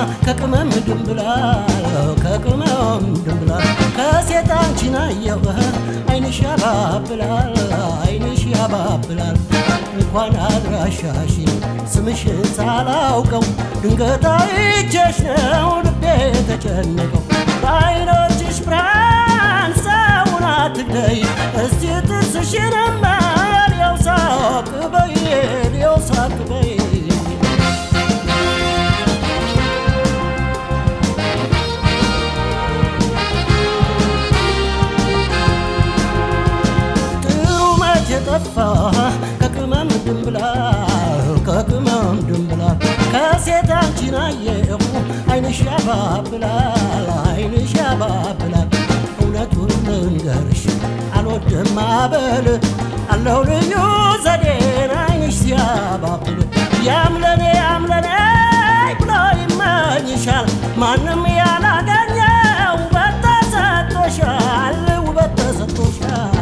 ከቅመም ድንብላል ከቅመም ድንብላል ከሴት አንቺን አየሁ አይንሽ ያባብላል አይንሽ ያባብላል እንኳን አድራሻሽን ስምሽን ሳላውቀው ድንገት አይቼሽ ነው ልቤ የተጨነቀው በአይኖችሽ ብርሃን ሰውን አትግደይ እስቲ ጥርስሽንማ ሊያው ሳቅ በይ ሊያው ሳቅ በይ ጥሩ መቼ ጠፋ ከቅመም ድንብላል ከቅመም ድንብላል ከሴት አንቺን አየሁ አይንሽ ያባብላል አይንሽ ያባብላል እውነቱን ልንገርሽ አልወድም አበል አለው ልዩ ዘዴን አይንሽ ሲያባብል ያምለኔ ያምለኔ ብሎ ይመኝሻል ማንም ያላገኘው ውበት ተሰጥቶሻል ውበት ተሰጥቶሻል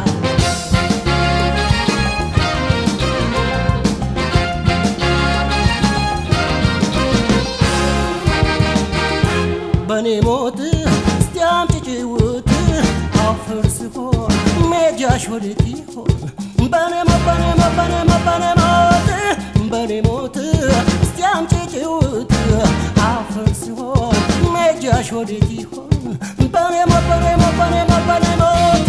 በኔ ሞት እስቲ አምጪ ጭውት አፈር ስሆን ሜጃሽ ወዴት ይሆን በኔ ሞት በኔ ሞት በኔ ሞት በኔ ሞት በኔ ሞት እስቲ አምጪ ጭውት አፈር ስሆን ሜጃሽ ወዴት ይሆን በኔ ሞት በኔ ሞት በኔ ሞት በኔ ሞት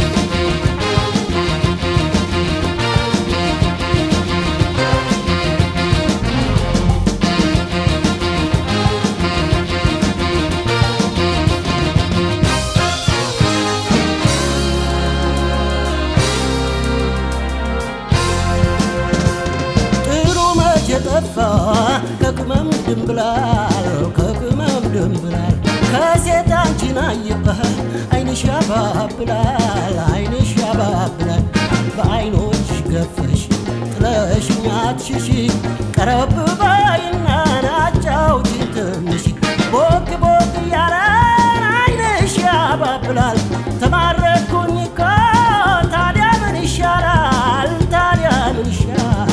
ጥሩ መቼ ጠፋ ከቅመም ድንብላል ከቅመም ድንብላል ከሴት አንቺን አየሁ አይንሽ ያባብላል አይንሽ ያባብላል በአይኖች ገፈሽ ጥለሽኝ አትሽሺ ቀረብ በይና ናጫውቺ ትንሽ ቦግ ቦግ እያለን አይንሽ ያባብላል ተማረኩኝ እኮ ታዲያ ምን ይሻላል ታዲያ ምን ይሻላል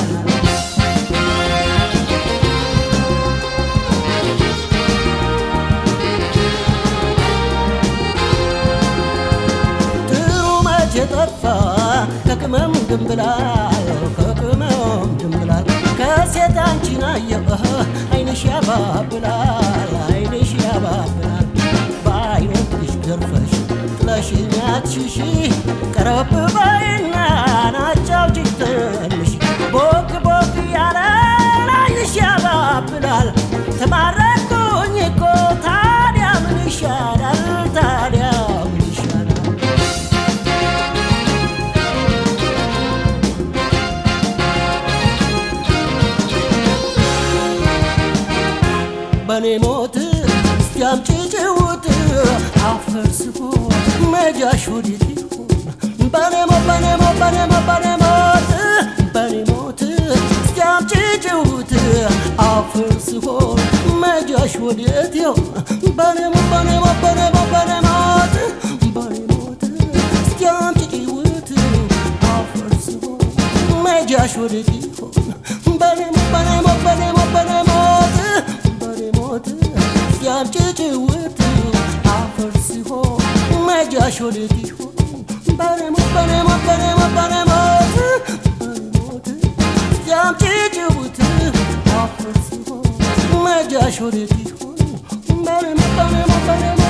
ጥሩ መቼ ጠፋ ከቅመም ድንብላል ከቅመም ድንብላል ከሴት አንቺን አየሁ አይንሽ ያባብላል አይንሽ ያባብላል በአይኖችሽ ገርፈሽ ጥለሽኝ አትሽሺ ቀረብ በይና ናጫውቺኝ ትንሽ ቦግ ቦግ እያለ አይንሽ ያባብላል ተማረኩኝ እኮ ታዲያ ምን ይሻላል ታዲያ ምን ይሻላል በኔ ሞት እስቲ አምጪ ጭውት አፈር ስሆን መጃሽ ወዴት ይሆን በኔ ሞት በኔ ሞት በኔ ሞት በኔ ሞት በኔ ሞት እስቲ አምጪ ጭውት አፈር ስሆን መጃሽ ወዴት ይሆን በኔ ሞት በኔ ሞት በኔ ሞት በኔ ሞት በኔ ሞት እስቲ አምጪ ጭውት አፈር ስሆን መጃሽ ወዴት ይሆን በኔ ሞት በኔ ሞት በኔ ሞት በኔ ሞት በኔ ሞት ሲያምጪ ጭውት አፈር ሲሆን መጃሽ ወዴት ይሆን በኔ ሞት በኔ ሞት በኔ ሞት በኔ ሞት በኔ ሞት ሲያምጪ ጭውት አፈር ሲሆን መጃሽ ወዴት ይሆን በኔ ሞት በኔ ሞት በኔ ሞት